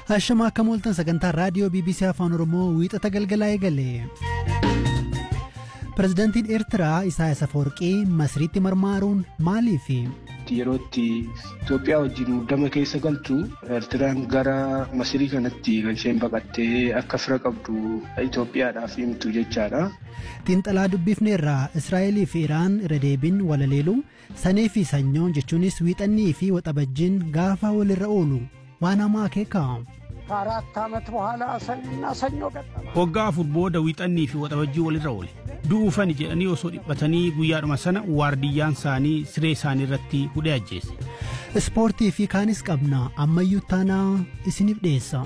Hashama akka mooltan sagantaa raadiyoo BBC Afaan Oromoo wiixata galgalaa eegale. Pireezidaantiin Eertiraa Isaayaas Afawarqii Masriitti marmaaruun maaliifi? Yeroo itti Itoophiyaa wajjin muddama keessa galtu Eertiraan gara Masirii kanatti kan isheen baqattee akka fira qabdu Itoophiyaadhaaf himtu jechaadha. Xiinxalaa dubbifneerraa Israa'elii fi Iraan irra deebiin walaleelu sanii fi sanyoon jechuunis wiixannii fi waxabajjiin gaafa walirra oolu waan hamaa akeeka. ከአራት ዓመት በኋላ ሰኞና ሰኞ ገጠመ። waggaa afur booda wiixannii fi waxabajjii walirra oole du'uufani jedhanii osoo dhiphatanii guyyaadhuma sana waardiyyaan isaanii siree isaanii irratti hudhee ajjeese. Ispoortii fi kaanis qabna ammayyuu taanaa isiniif dhiyeessa.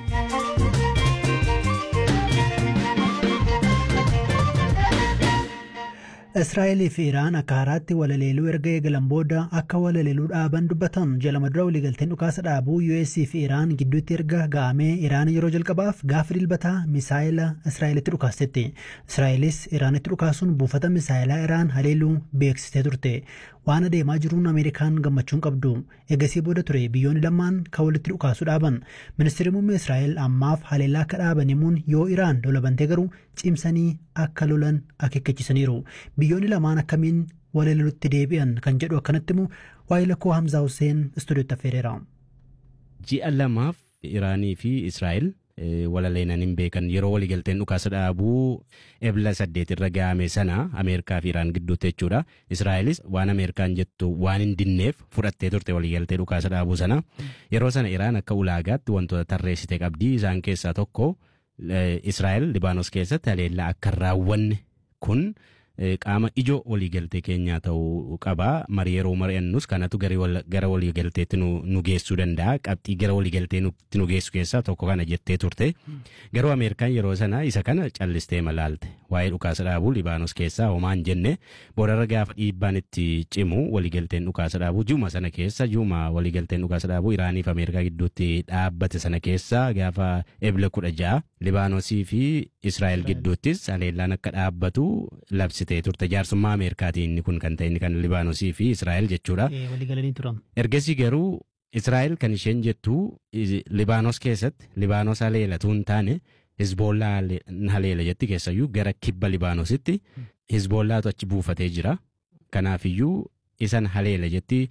Israa'elii fi Iraan akka haaraatti walaleeluu erga eegalan booda akka walaleeluu dhaaban dubbatan jalama dura waliigalteen dhukaasa dhaabuu US fi Iraan gidduutti erga ga'amee Iraan yeroo jalqabaaf gaafa dilbataa misaayila Israa'elitti dhukaastetti. Israa'elis Iraanitti dhukaasuun buufata misaayilaa Iraan haleeluu beeksistee turte. Waan adeemaa jiruun Ameerikaan gammachuun qabdu. Eegasii booda ture biyyoonni lamaan kan walitti dhukaasu dhaaban. Ministeerri muummee Israa'el ammaaf haleellaa akka dhaaban himuun yoo Iraan lola bantee garuu cimsanii akka lolan akeekkachiisaniiru. Biyyoonni lamaan akkamiin walaleelutti deebi'an kan jedhu akkanatti immoo waa'ee lakkoo Hamzaa Hussein istuudiyootti affeereera. Ji'a lamaaf Iraanii fi Israa'el walaleenan hin beekan yeroo waliigalteen dhukaasa dhaabuu ebla saddeet irra ga'ame sana Ameerikaa fi Iraan gidduutti jechuudha. Israa'elis waan Ameerikaan jettu waan hin dinneef fudhattee turte waliigaltee dhukaasa dhaabuu sana. Yeroo sana Iraan akka ulaagaatti wantoota tarreessite qabdii isaan keessaa tokko Israa'el Libaanos keessatti haleellaa akka hin raawwanne kun qaama ijoo waliigaltee keenyaa ta'uu qaba. Marii yeroo mari'annus kanatu gara waliigalteetti nu geessuu danda'a. Qabxii gara waliigalteetti nu geessu keessaa tokko kana jettee turte. Garuu Ameerikaan yeroo sana isa kana callistee malaalte. Waa'ee dhukaasa dhaabuu Libaanos keessaa homaan jenne boodarra gaafa dhiibbaan itti cimu waliigalteen dhukaasa dhaabuu ji'uma sana keessa ji'uma waliigalteen dhukaasa dhaabuu Iraanii fi Ameerikaa gidduutti dhaabbate sana keessa gaafa ebla kudha ja'a Libaanosii fi Israa'el gidduuttis haleellaan akka dhaabbatu labsitee turte jaarsummaa Ameerikaatiin inni kun kan ta'e inni kan Libaanosii fi Israa'el jechuudha. Waliigalanii turan. Ergasii garuu Israa'el kan isheen jettu Libaanos keessatti Libaanos haleelatu hin taane Hizboollaa haleela jetti keessayyuu gara kibba Libaanositti Hizboollaatu achi buufatee jira. Kanaafiyyuu isan haleela jetti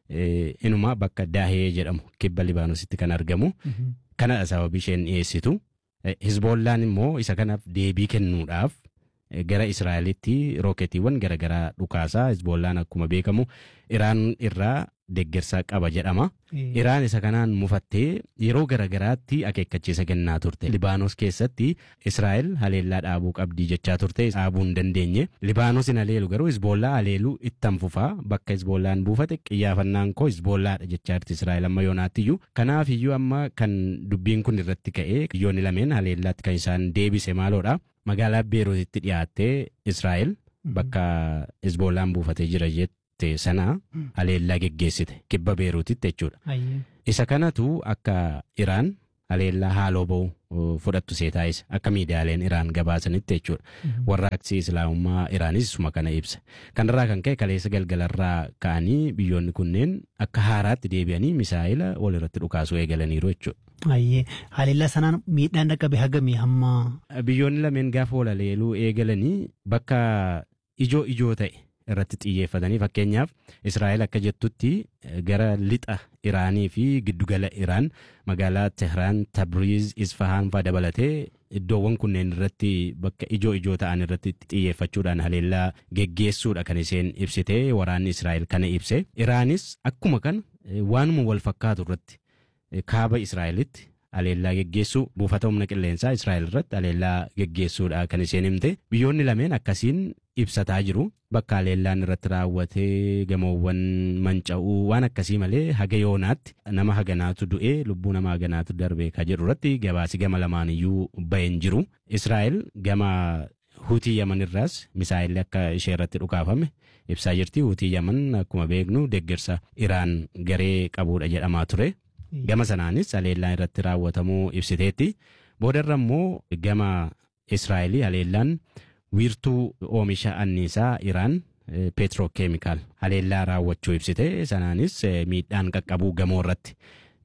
inuma bakka Daahee jedhamu kibba Libaanositti kan argamu. Kanadha sababii isheen dhiyeessitu. Hizboollaan immoo isa kanaaf deebii kennuudhaaf gara Israa'elitti rooketiiwwan garaagaraa dhukaasaa Hizboollaan akkuma beekamu Iraan irraa deeggarsa qaba jedhama. Iraan isa kanaan mufattee yeroo garaagaraatti akeekkachiisa kennaa turte. Libaanos keessatti Israa'el haleellaa dhaabuu qabdii jechaa turte dhaabuu hin dandeenye. Libaanos hin haleelu garuu Hizboollaa haleeluu ittan fufaa bakka Hizboollaan buufate xiyyaafannaan koo Hizboollaadha jechaa jirti Israa'el amma yoonaattiyyuu. Kanaaf iyyuu amma kan dubbiin kun irratti ka'ee biyyoonni lameen haleellaatti kan isaan deebise maaloodha. Magaalaa Beeruutitti dhiyaattee Israa'el bakka Hizboollaan buufatee jira jette sana haleellaa geggeessite kibba Beeruutitti jechuudha. Isa kanatu akka Iraan haleellaa haaloo ba'u fudhattu see taasise akka miidiyaaleen Iraan gabaasanitti jechuudha. Warraaqsi Islaamummaa Iraanis isuma kana ibsa. Kanarraa kan ka'e kaleessa galgalarraa ka'anii biyyoonni kunneen akka haaraatti deebi'anii misaa'ila walirratti dhukaasuu eegalaniiru jechuudha. Ayyee haleellaa sanaan miidhaan dhaqqabe hagamii hamma. Biyyoonni lameen gaafa walaleeluu eegalanii bakka ijoo ijoo ta'e irratti xiyyeeffatanii fakkeenyaaf Israa'el akka jettutti gara lixa Iraanii fi giddugala Iraan magaalaa Tehraan, Tabriiz, Isfahaan fa'aa dabalatee iddoowwan kunneen irratti bakka ijoo ijoo ta'an irratti xiyyeeffachuudhaan haleellaa geggeessuudha kan isheen ibsite waraanni Israa'el kana ibse. Iraanis akkuma kana waanuma wal fakkaatu irratti kaaba Israa'elitti haleellaa geggeessuu buufata humna qilleensaa Israa'el irratti haleellaa geggeessuudha kan isheen himte. Biyyoonni lameen akkasiin ibsataa jiru. Bakka haleellaan irratti raawwatee gamoowwan manca'uu waan akkasii malee haga yoonaatti nama haganaatu du'ee lubbuu nama haganaatu darbee ka jedhu irratti gabaasi gama lamaan iyyuu baheen jiru. Israa'el gama Hutii Yaman irraas misaa'illi akka ishee irratti dhukaafame ibsaa jirti. Hutii Yaman akkuma beeknu deeggarsa Iraan garee qabuudha jedhamaa ture. Gama sanaanis haleellaan irratti raawwatamuu ibsiteetti. Boodarra immoo gama Israa'elii haleellaan wiirtuu oomisha anniisaa Iraan peetirookeemikaal haleellaa raawwachuu ibsite sanaanis miidhaan qaqqabuu gamoo irratti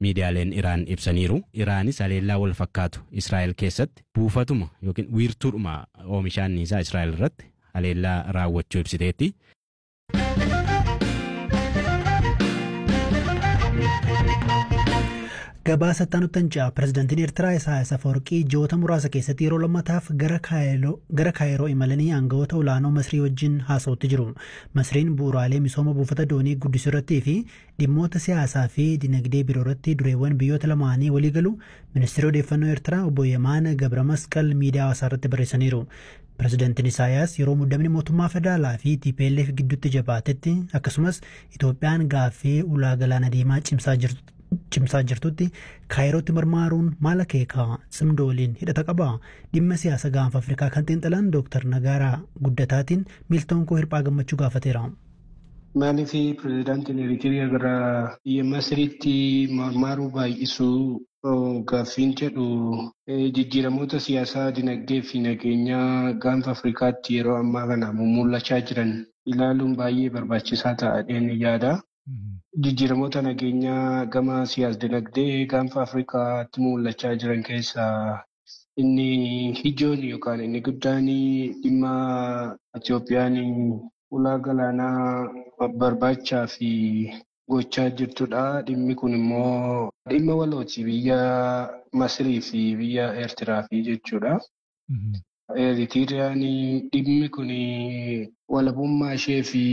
miidiyaaleen Iraan ibsaniiru. Iraanis haleellaa wal fakkaatu Israa'el keessatti buufatuma yookiin wiirtuudhuma oomisha anniisaa Israa'el irratti haleellaa raawwachuu ibsiteetti. Gabaasa Taanuttanjaa pirezidaantiin Eertiraa Isaayyaas Afawarqii ji'oota muraasa keessatti yeroo lammataaf gara Kaayiroo imalanii aangawoota olaanoo Masrii wajjin haasa'utti jiru. Masriin bu'uuraalee misooma buufata doonii guddisuu irrattii fi dhimmoota siyaasaa fi dinagdee biroo irratti dureewwan biyyoota lamaanii walii galu ministeerri odeeffannoo Eertiraa obbo Yemaan Gabra Masqal miidiyaa hawaasaa irratti barreessaniiru. Pirezidaantiin Isaayyaas yeroo muddamni mootummaa federaalaa fi TPLF gidduutti jabaatetti akkasumas Itoophiyaan gaaffii ulaa galaana diimaa cimsaa jirtu. cimsaa jirtutti kaayirootti marmaaruun maal akeekaa cimdoo waliin hidhata qaba dhimma siyaasa gaanfa afrikaa kan xiinxalan dooktar Nagaaraa Guddataatiin miiltoon koo hirphaa gammachuu gaafateera. Maaliif pirezidaantiin Eritiriyaa gara biyya Masiriitti marmaaruu baay'isuu gaaffiin jedhu jijjiiramoota siyaasaa dinagdee fi nageenyaa gaanfa Afrikaatti yeroo ammaa kana mul'achaa jiran ilaaluun baay'ee barbaachisaa ta'adheen yaada. Jijjiiramoota nageenyaa gama siyaas-dinagdee gaanfa Afrikaatti mul'achaa jiran keessaa inni ijoon yookaan inni guddaan dhimma Itoophiyaan ulaa galaanaa barbaachaa fi gochaa jirtudha. Dhimmi kun immoo dhimma walooti biyya Masirii fi biyya Eertiraa fi jechuudha. Eritiriyaan dhimmi kun walabummaa ishee fi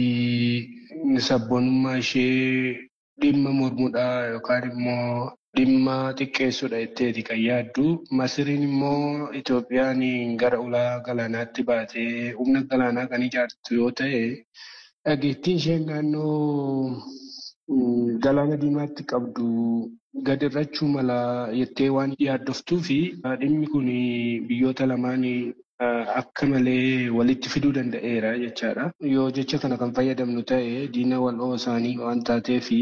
sabboonummaa ishee dhimma mormuudha yookaan immoo dhimma xiqqeessuudha jetteeti kan yaaddu. Masiriin immoo Itoophiyaan gara ulaa galaanaatti baatee humna galaanaa kan ijaartu yoo ta'e dhageettiin isheen naannoo galaana diimaatti qabdu gad irrachuu mala jettee waan yaaddoftuu fi dhimmi kun biyyoota lamaan akka malee walitti fiduu danda'eera jechaadha. Yoo jecha kana kan fayyadamnu ta'e diina wal'oo isaanii waan taatee fi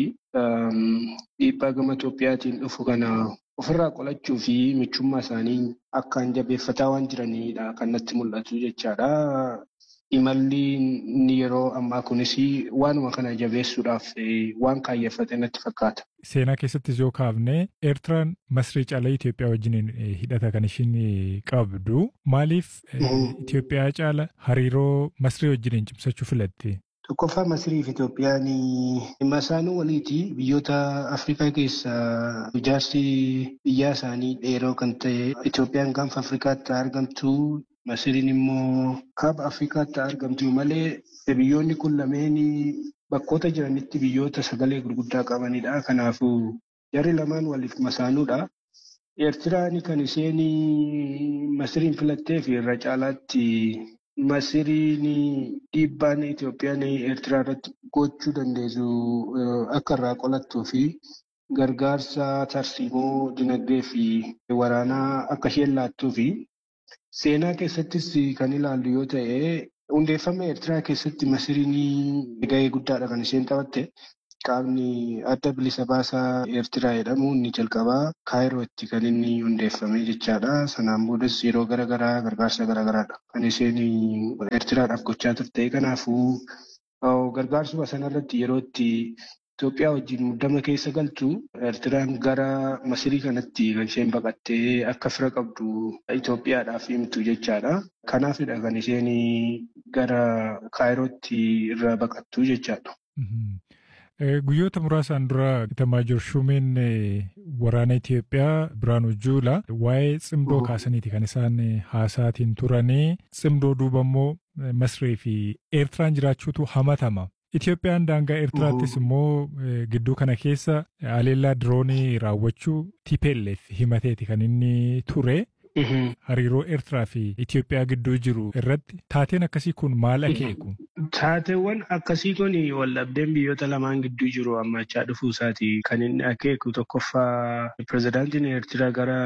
dhiibbaa gama Itoophiyaatiin dhufu kana ofirraa qolachuu fi michummaa isaanii akkaan jabeeffataa waan jiranidha kan natti mul'atu jechaadha. Imalli inni yeroo ammaa kunis waanuma kana jabeessuudhaaf waan kaayyeffate natti fakkaata. Seenaa keessattis yoo kaafne Eertiraan Masrii caalaa Itoophiyaa wajjin hidhata kan ishiin qabdu. Maaliif Itoophiyaa caala hariiroo Masrii wajjin cimsachuu filatte? Tokkoffaa Masirii fi Itoophiyaan dhimma isaanii waliiti biyyoota Afrikaa keessaa ijaarsi biyyaa isaanii dheeroo kan ta'e Itoophiyaan gaanfa Afrikaatti argamtu Masiriin immoo kaaba Afrikaatti argamtu malee biyyoonni kun lameen bakkoota jiranitti biyyoota sagalee gurguddaa qabanidha. Kanaafuu jarri lamaan waliif masaanuudha. Eertiraan kan isheen Masiriin filattee fi irra caalaatti Masiriin dhiibbaan Itoophiyaan Eertiraa irratti gochuu dandeessu akka irraa qolattuu fi gargaarsa tarsiimoo dinagdee fi waraanaa akka isheen laattuu fi Seenaa keessattis kan ilaallu yoo ta'e hundeeffama Eertiraa keessatti Masiriin gahee guddaadha kan isheen taphatte. Qaamni adda bilisa baasaa Eertiraa jedhamu inni jalqabaa Kaayirootti kan inni hundeeffame jechaadha. Sanaan boodas yeroo garaagaraa gargaarsa garaagaraadha kan isheen Eertiraadhaaf gochaa turte. Kanaafuu gargaarsuma sanarratti yeroo itti Itoophiyaa wajjin muddama keessa galtu Eertiraan gara Masirii kanatti kan isheen baqattee akka fira qabdu Itoophiyaadhaaf himtu jechaadha. Kanaafidha kan isheen gara Kaayirootti irraa baqattu jechaadha. Guyyoota muraasaan dura Itamaajoor Shumeen waraana Itoophiyaa Biraanuu Juulaa waa'ee cimdoo kaasaniiti kan isaan haasaatiin turanii cimdoo duuba immoo Masrii fi Eertiraan jiraachuutu hamatama. Itoophiyaan daangaa Eertiraattis immoo gidduu kana keessa haleellaa diroonii raawwachuu TPLF himateeti kan inni ture. Hariiroo Eertiraa fi Itoophiyaa gidduu jiru irratti taateen akkasii kun maal akeeku? Taateewwan akkasii kun waldhabdeen biyyoota lamaan gidduu jiru hammachaa dhufuu isaati. Kan inni akeeku tokkoffaa pirezidaantiin Eertiraa gara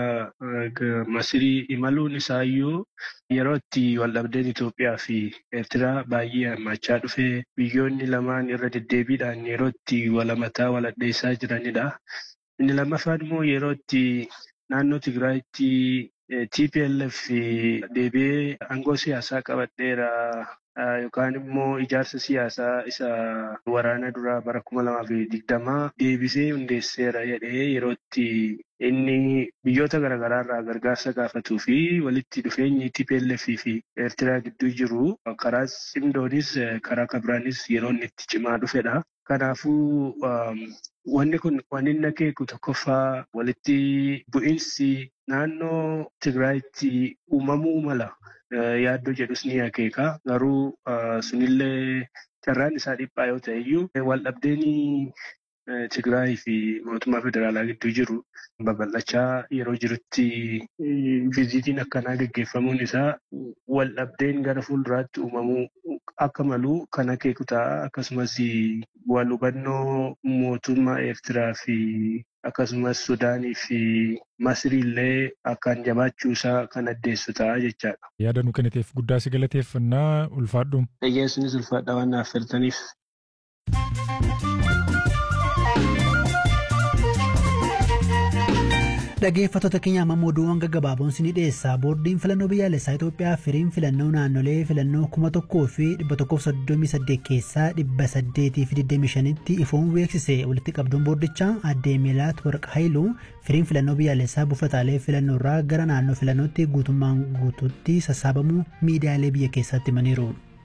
Masirii imaluun isaayyuu yeroo itti waldhabdeen Itoophiyaa fi Eertiraa baay'ee hammachaa dhufe biyyoonni lamaan irra deddeebiidhaan yeroo itti walamataa waladheessaa jiranidha. Inni lammaffaan immoo yeroo itti naannoo Tigraayitti TPLF deebi'ee aangoo siyaasaa qabadheera yookaan immoo ijaarsa siyaasaa isa waraana duraa bara kuma lamaa fi digdamaa deebisee hundeesseera jedhee yerootti inni biyyoota garaagaraa irraa gargaarsa gaafatuu fi walitti dhufeenyi TPLF fi Eertiraa gidduu jiru karaa cimdoonis karaa kabiraanis yeroo inni itti cimaa dhufedha. Kanaafuu wanni kun waan inni akeeku tokkoffaa walitti bu'iinsi naannoo Tigraayitti uumamuu mala yaaddoo jedhus ni akeeka. Garuu sunillee carraan isaa dhiphaa yoo ta'e iyyuu waldhabdeen Tigraay fi mootummaa federaalaa gidduu jiru babal'achaa yeroo jirutti viizitiin akkanaa gaggeeffamuun isaa waldhabdeen gara fuulduraatti uumamuu akka malu kan akeeku ta'a. Akkasumas wal hubannoo mootummaa Eertiraa fi akkasumas Sudaanii fi Masrii illee akkaan jabaachuu isaa kan addeessu ta'a jechaadha. Yaada nu kenniteef guddaa si galateeffannaa ulfaadhu. Dhaggeessinis ulfaadha waan naaf filtaniif. Dhaggeeffattoota keenya amma oduuwwan gaggabaaboon sinii dhiyeessaa boordiin filannoo biyyaalessaa Itoophiyaa firiin filannoo naannolee filannoo kuma tokkoo fi dhibba tokkoof soddomii saddeet keessaa dhibba saddeetii fi digdamii shanitti ifoon beeksise walitti qabduun boordichaa addee Meelaat Warqa Haayiluu firiin filannoo biyyaalessaa buufataalee filannoo irraa gara naannoo filannootti guutummaan guutuutti sassaabamuu miidiyaalee biyya keessatti himaniiru.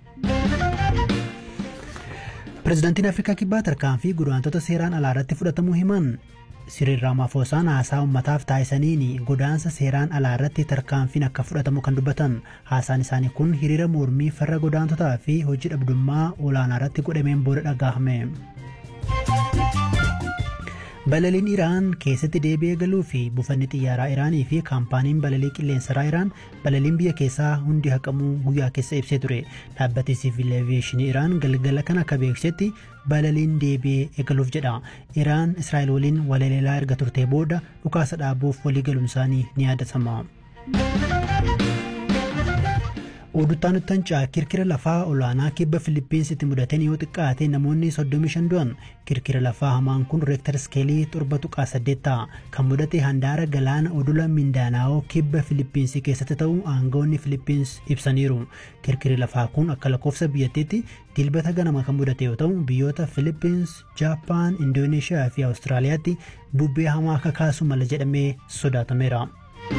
Pireezidaantiin Afrikaa Kibbaa tarkaanfii godaantota seeraan alaa irratti fudhatamuu himan Siriil Raamaafoosaan haasaa uummataaf taasisaniin godaansa seeraan alaa irratti tarkaanfiin akka fudhatamu kan dubbatan haasaan isaanii kun hiriira mormii farra godaantotaa fi hojii dhabdummaa olaanaa irratti godhameen booda dhagahame. Balaliin Iraan keessatti deebi'ee galuu fi buufanni xiyyaaraa Iraanii fi kaampaaniin balalii qilleensaraa Iraan balaliin biyya keessaa hundi haqamuu guyyaa keessa ibsee ture. Dhaabbati siivil eviyeeshinii Iraan galgala kana akka beeksisetti balaliin deebi'ee eegaluuf jedha. Iraan Israa'el waliin walaleelaa erga turtee booda dhukaasa dhaabuuf walii galuun isaanii ni yaadatama. Oduuttaan Uttancaa kirkira lafaa olaanaa kibba Filiippiinsitti mudateen yoo xiqqaate namoonni 35 du'an kirkira lafaa hamaan kun reektar iskeelii torba tuqaa saddeet ta'a kan mudate handaara galaana odola Mindaanaa'oo kibba Filiippiinsii keessatti ta'uu aangawoonni Filiippiins ibsaniiru. Kirkirri lafaa kun akka lakkoofsa biyyattiitti dilbata ganama kan mudate yoo ta'u biyyoota Filiippiins, Jaappaan, Indooneeshiyaa fi Awustiraaliyaatti bubbee hamaa akka kaasu mala jedhamee sodaatameera.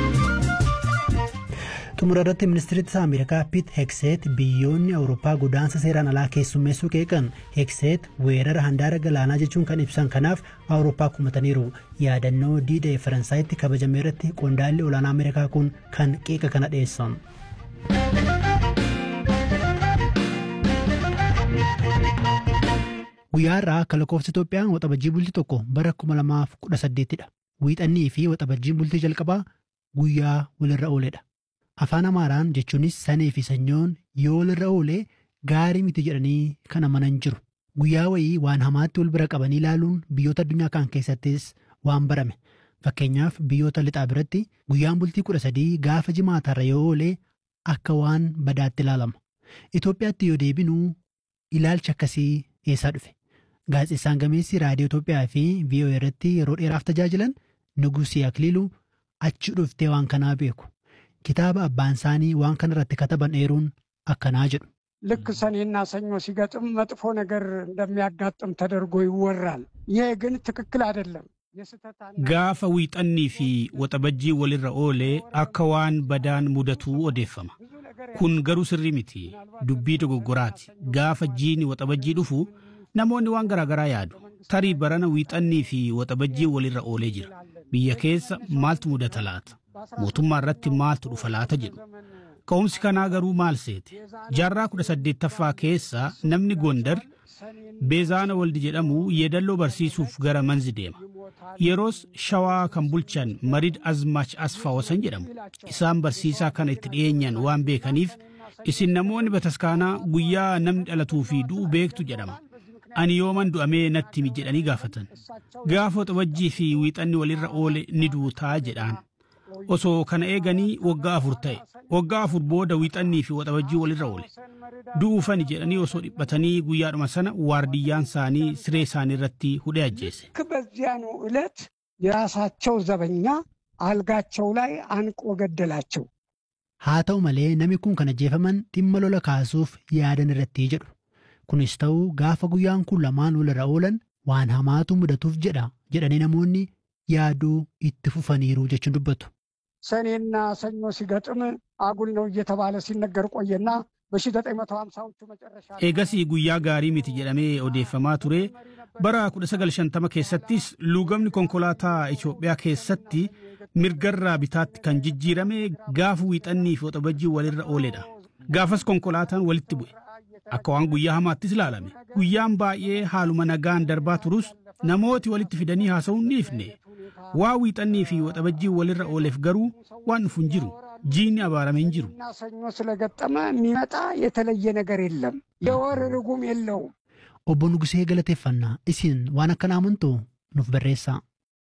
xumura irratti ministeerri ameerikaa piit hekseet biyyoonni awurooppaa godaansa seeraan alaa keessummeessuu qeeqan hekseet weerara handaara galaanaa jechuun kan ibsan kanaaf awurooppaa kumataniiru yaadannoo diida faransaayitti kabajame irratti qondaalli olaanaa ameerikaa kun kan qeeqa kana dhiyeessan. guyyaa irraa akka lakkoofsa Itoophiyaa waxabajjii bultii tokko bara 2018 dha. Wiixannii fi waxabajjiin bultii jalqabaa guyyaa walirra ooledha. Afaan Amaaraan jechuunis sanii fi sanyoon yoo walirra oolee gaarii miti jedhanii kan amanan jiru. Guyyaa wayii waan hamaatti wal bira qabanii ilaaluun biyyoota addunyaa kaan keessattis waan barame. Fakkeenyaaf biyyoota lixaa biratti guyyaan bultii kudha sadii gaafa jimaatarra yoo oolee akka waan badaatti ilaalama. Itoophiyaatti yoo deebinu ilaalchi akkasii eessaa dhufe? Gaazexeessaan gameessi raadiyoo Itoophiyaa fi VOA irratti yeroo dheeraaf tajaajilan Nugusii Akiliiluu achi dhuftee waan kanaa beeku. Kitaaba abbaan isaanii waan kana irratti kataban eeruun akkanaa jedhu. ልክ ሰኔና ሰኞ ሲገጥም መጥፎ ነገር እንደሚያጋጥም ተደርጎ ይወራል። ይሄ ግን ትክክል አይደለም። Gaafa wiixannii fi waxabajjii walirra oolee akka waan badaan mudatuu odeeffama. Kun garuu sirrii miti. Dubbii dogoggoraati. Gaafa jiini waxabajjii dhufu namoonni waan garaagaraa yaadu. Tarii barana wiixannii fi waxabajjii walirra oolee jira. Biyya keessa maaltu mudata laata? Mootummaa irratti maaltu dhufa laata jedhu. Ka'umsi kanaa garuu maal seete? Jaarraa kudha saddeettaffaa keessa namni Gondar Beezaana Waldi jedhamu yeedalloo barsiisuuf gara manzi deema. Yeroos shawaa kan bulchan Marid Azmaach Asfaawasan jedhamu. Isaan barsiisaa kana itti dhiyeenyan waan beekaniif isin namoonni bataskaanaa guyyaa namni dhalatuu fi du'u beektu jedhama. Ani yooman du'amee natti himi jedhanii gaafatan. Gaafa waxabajjii fi wiixanni walirra oole ni duutaa jedhaan. Osoo kana eeganii waggaa afur ta'e. Waggaa afur booda wiixannii fi waxabajjii walirra oole. Du'uufani jedhanii osoo dhiphatanii guyyaadhuma sana waardiyyaan isaanii siree isaanii irratti hudhee ajjeese. በዚያኑ ዕለት የራሳቸው ዘበኛ አልጋቸው ላይ አንቆ ገደላቸው። Haa ta'u malee namni kun kan ajjeefaman dhimma lola kaasuuf yaadan irratti jedhu. Kunis ta'uu gaafa guyyaan kun lamaan walirra oolan waan hamaatu mudatuuf jedha jedhanii namoonni yaaduu itti fufaniiru jechuun dubbatu. ሰኔና ሰኞ ሲገጥም አጉል ነው እየተባለ ሲነገር ቆየና በ1950ዎቹ መጨረሻ Eegasii guyyaa gaarii miti jedhamee odeeffamaa ture bara 1950 keessattis luugamni konkolaataa Itoophiyaa keessatti mirgarraa bitaatti kan jijjiirame gaafa wiixannii fi waxabajjii walirra ooledha. Gaafas konkolaataan walitti bu'e. Akka waan guyyaa hamaattis ilaalame. Guyyaan baay'ee haaluma nagaan darbaa turus namooti walitti fidanii haasa'uun ni ifne. Waa wiixannii fi waxabajjii walirra ooleef garuu waan dhufu hin jiru. Jiinni abaarame hin jiru. እና ሰኞ ስለገጠመ የሚመጣ የተለየ ነገር የለም። የወር ርጉም የለውም። Obbo Nugusee galateeffannaa isin waan akkanaa amantu nuuf barreessaa.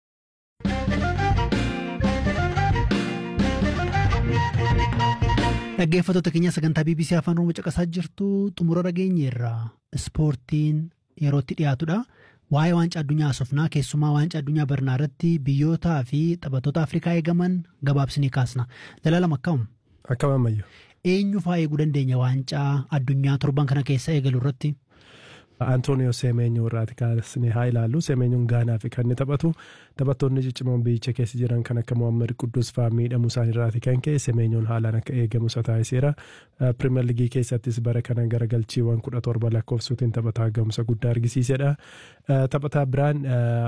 Dhaggeeffattoota keenya sagantaa BBC Afaan Oromoo caqasaa jirtu xumura dhageenyeerra ispoortiin yerootti dhiyaatudha. Waa'ee waancaa addunyaa haasofnaa keessumaa waancaa addunyaa barnaa irratti biyyootaa fi taphattoota Afrikaa eegaman gabaabsinee kaasna. Jalaalam akkam Akkam ammayyu. eenyu fa'aa eeguu dandeenya waancaa addunyaa torban kana keessa eegalu irratti? Antooniyoo Seemeenyoo irraati kaasnee haa ilaallu. Seemeenyoon Gaanaa fi kan inni taphatu taphattoonni ciccimoon biyyicha keessa jiran kan akka Mohaammed Quddus fa'aa miidhamuu isaan irraati kan ka'e Seemeenyoon haalaan akka eegamu isa taasiseera. Pirimeer Ligii keessattis bara kana garagalchiiwwan kudha torba lakkoofsuutiin taphataa gahumsa guddaa argisiisedha. Taphataa biraan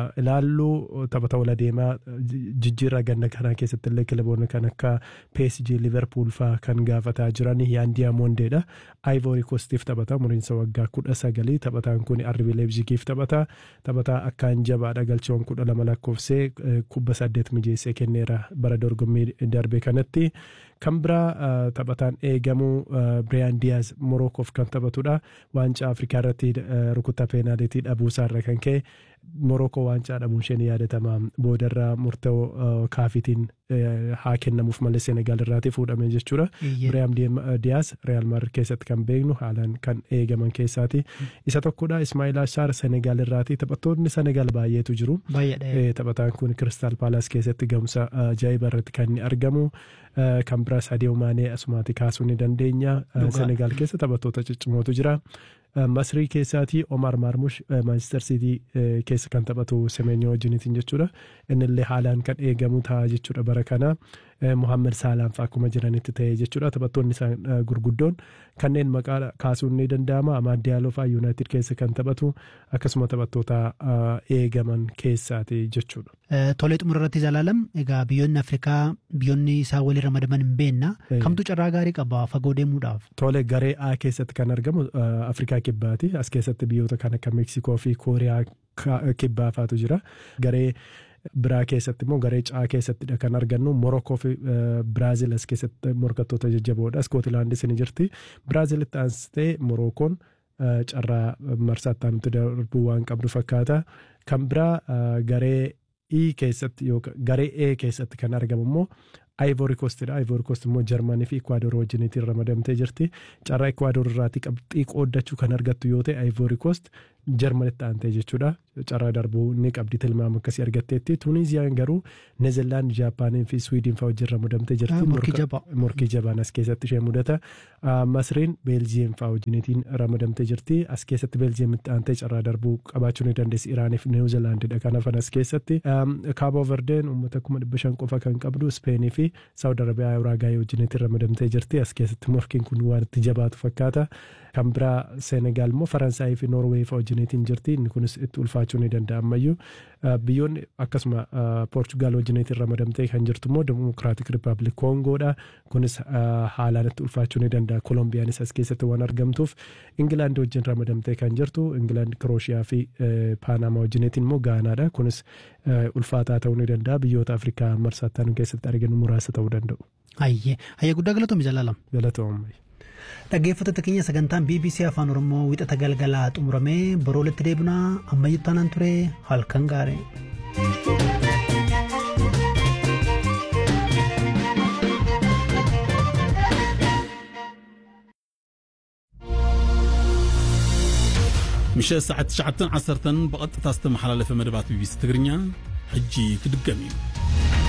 ilaalluu taphata wal adeemaa jijjiirraa ganna kanaa keessatti illee kilaboonni kan akka PSG Liverpool fa'aa kan gaafataa jiran Yaandiyaa Mondeedha. Ivory Coastiif taphata umriinsa waggaa kudha sagalii taphataan kun RB Leipzigiif taphata. Taphataa akkaan jabaadha galchiiwwan kudha lama lakkoofsee kubba saddeet mijeessee kenneera bara dorgommii darbe kanatti. Kan biraa taphataan eegamu Biriyaan Diyaaz Morokoof kan taphatudha. Waancaa Afrikaa irratti rukuttaa peenaalitii dhabuusaarra kan ka'e Morokoo waancaa dhabuun isheen yaadatama. Boodarraa murtoo kaafitiin haa kennamuuf malee Senegaal irraatii fuudhame jechuudha. Biriyaan Diyaaz Real Madrid keessatti kan beeknu haalaan kan eegaman keessaati. Isa tokkodha Ismaa'il Ashaar Senegaal irraatii taphattoonni Senegaal baay'eetu jiru. Taphataan kun Kiristaal Paalaas keessatti gahumsa ajaa'iba irratti kan inni argamu. Kan biraa Sadio Maanee asumaati kaasuu ni dandeenya. Senegaal keessa taphattoota ciccimootu jira. Masrii keessaatii Omar Marmush Manchester City keessa kan taphatu Semenyo wajjiniitiin jechuudha. Innillee haalaan kan eegamu ta'a jechuudha bara kana. Muhammad Saalaan fa'aa akkuma jiranitti ta'e jechuudha. Taphattoonni isaan gurguddoon kanneen maqaa kaasuun ni danda'ama. Amaad Diyaaloo fa'aa Yuunaayitid keessa kan taphatu akkasuma taphattoota eegaman keessaati jechuudha. Tolee xumura irratti ilaalam egaa biyyoonni Afrikaa biyyoonni isaa walii ramadaman hin beekna. Kamtu carraa gaarii qaba fagoo deemuudhaaf? Tolee garee A keessatti kan argamu Afrikaa kibbaati. As keessatti biyyoota kan akka Meeksikoo fi Kooriyaa kibbaa fa'aatu jira. Garee biraa keessatti immoo garee caa keessattidha kan argannu Morokoo fi Biraazil as keessatti morkattoota jajjaboodha. Iskootilaandis ni jirti. Biraazilitti aansitee Morokoon carraa marsaatti aanutti darbuu waan qabdu fakkaata. Kan biraa garee E keessatti yookaan garee E keessatti kan argamu immoo Ivory Coastidha. Ivory Coast immoo Jarmanii fi Ecuador wajjiniitiin ramadamtee jirti. Carraa Ecuador irraatii qabxii qooddachuu kan argattu yoo ta'e Ivory Coast Jarmanitti aantee jechuudha. Carraa darbuu ni qabdi tilmaama akkasii argatteetti. Tuuniiziyaan garuu Neezerlaand, Jaapaanii fi Swiidin fa'aa wajjin ramadamtee jirti. Morkii jabaan as keessatti ishee mudata. Masriin Beeljiyeem fa'aa wajjiniitiin ramadamtee jirti. As keessatti Beeljiyeemitti aantee carraa darbuu qabaachuu ni dandeessi. Iraanii fi Niwuzilaandidha kan hafan as keessatti. Kaaboo Verdeen uummata kuma dhibba shan qofa kan qabdu Speenii fi Saawud Arabiyaa Uraagaayii wajjiniitiin ramadamtee jirti. As keessatti morkiin kun waan itti jabaatu fakkaata. Kan biraa Seenegaal immoo Faransaayii fi Noorweey fa'aa wajjiniitiin jirti. Inni kunis itti ulfaachuu ni danda'a ammayyuu. Biyyoonni akkasuma Poorchugaal wajjiniitiin ramadamtee kan jirtu immoo Dimokiraatik Rippaabilik Koongoodha. Kunis haalaan itti ulfaachuu ni danda'a. Kolombiyaanis as keessatti waan argamtuuf Ingilaand wajjin ramadamtee kan jirtu. Ingilaand Kirooshiyaa fi Paanamaa wajjiniitiin immoo Gaanaadha. Kunis ulfaataa ta'uu ni danda'a. Biyyoota Afrikaa marsaattaan keessatti arginu muraasa ta'uu danda'u. Hayyee hayyee guddaa galatoomii jaalalamu. Galatoomii. Dhaggeeffattoota keenya sagantaan BBC Afaan Oromoo wixata galgalaa xumuramee boroo walitti deebinaa ammayyuu taanaan ture halkan gaarii. ምሸት ሰዓት 9 10 ብቐጥታ ዝተመሓላለፈ መደባት ቢቢሲ ትግርኛ ሕጂ ክድገም እዩ